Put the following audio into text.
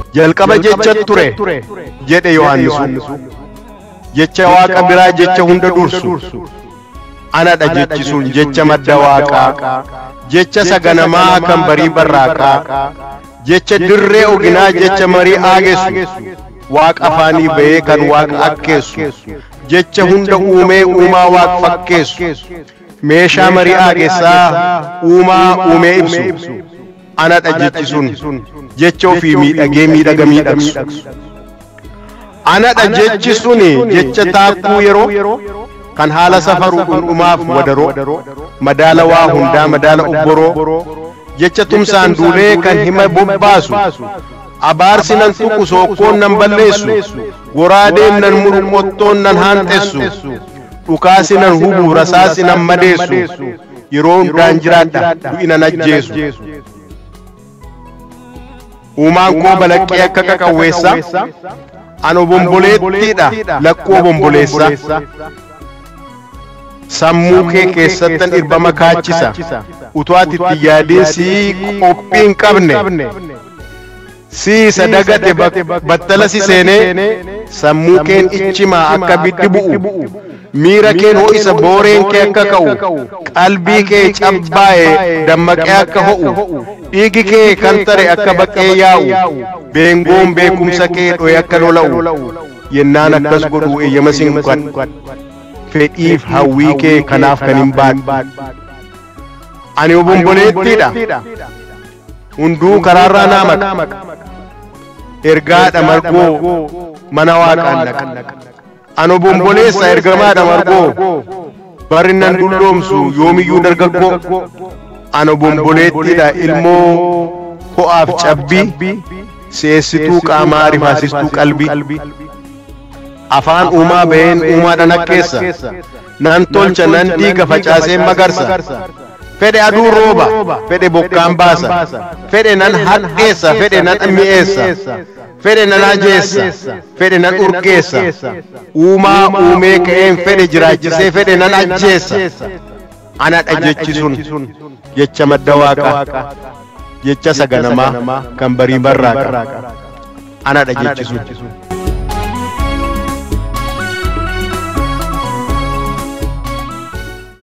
jalqaba jecha ture jedhe yohannisu jecha waaqa biraa jecha hunda dursu anadha jechi sun jecha madda waaqaa jecha saganamaa kan barii barraaqaa jecha dirree oginaa jecha marii aagessu waaqa afaanii ba'ee kan waaqa akkeessu jecha hunda uumee uumaa waaq fakkeessu meeshaa marii aagessaa uumaa uumee ibsu anadha jechi sun jecha ofii miidhagee miidhaga miidhagsu anadha jechi suni jecha taakkuu yeroo kan haala safaruu dhundhumaaf wadaroo madaala waa hundaa madaala obboroo jecha tumsaan duulee kan hima bobbaasu abaarsi nan tuqu sookkoon nan balleessu goraadeen nan muru qottoon nan haanxessu dhukaasi nan hubu rasaasi nan madeessu yeroo hundaan jiraadha du'i nan ajjeesu uumaan koo balaqqee akka qaqawweessa ano bomboleettiidha lakkoo bomboleessa sammuu kee keessattan dhirbama kaachisa utuu ati itti yaadiin sii qophii hin qabne sii isa dagate battala si seenee sammuu keen ichimaa akka biddi bu'u miira keen ho'isa booreen kee akka ka'u qalbii kee cabbaa'e dammaqee akka ho'u dhiigi kee kan tare akka baqee yaa'u beengoon beekumsa kee dhoye akka lola'u yennaan akkas godhu eeyyama sin gadhu fedhiif hawwii kee kanaaf kan hin baadhu ani obomboleettiidha hunduu karaarraa naa maqa ergaadha margoo mana waaqaan dhaqa ani obomboleessa ergamaadha margoo barri nan dulloomsu yoomiyyuu dargaggoo ani obomboleettiidha ilmoo ho'aaf cabbii seessituu qaamaa rifaasistuu qalbii afaan uumaa ba'een uumaadhaan akkeessa nan tolcha nan diiga facaaseen magarsa fedhe aduu rooba fedhe bokkaan baasa fedhe nan hadheessa fedhe nan mi'eessa fedhe nan ajeessa fedhe nan urgeessa uumaa uumee ka'een fedhe jiraachisee fedhe nan ajjeessa anadha jechi sun jecha madda waaqaa jecha saganamaa kan barii barraaqa anadha jechi sun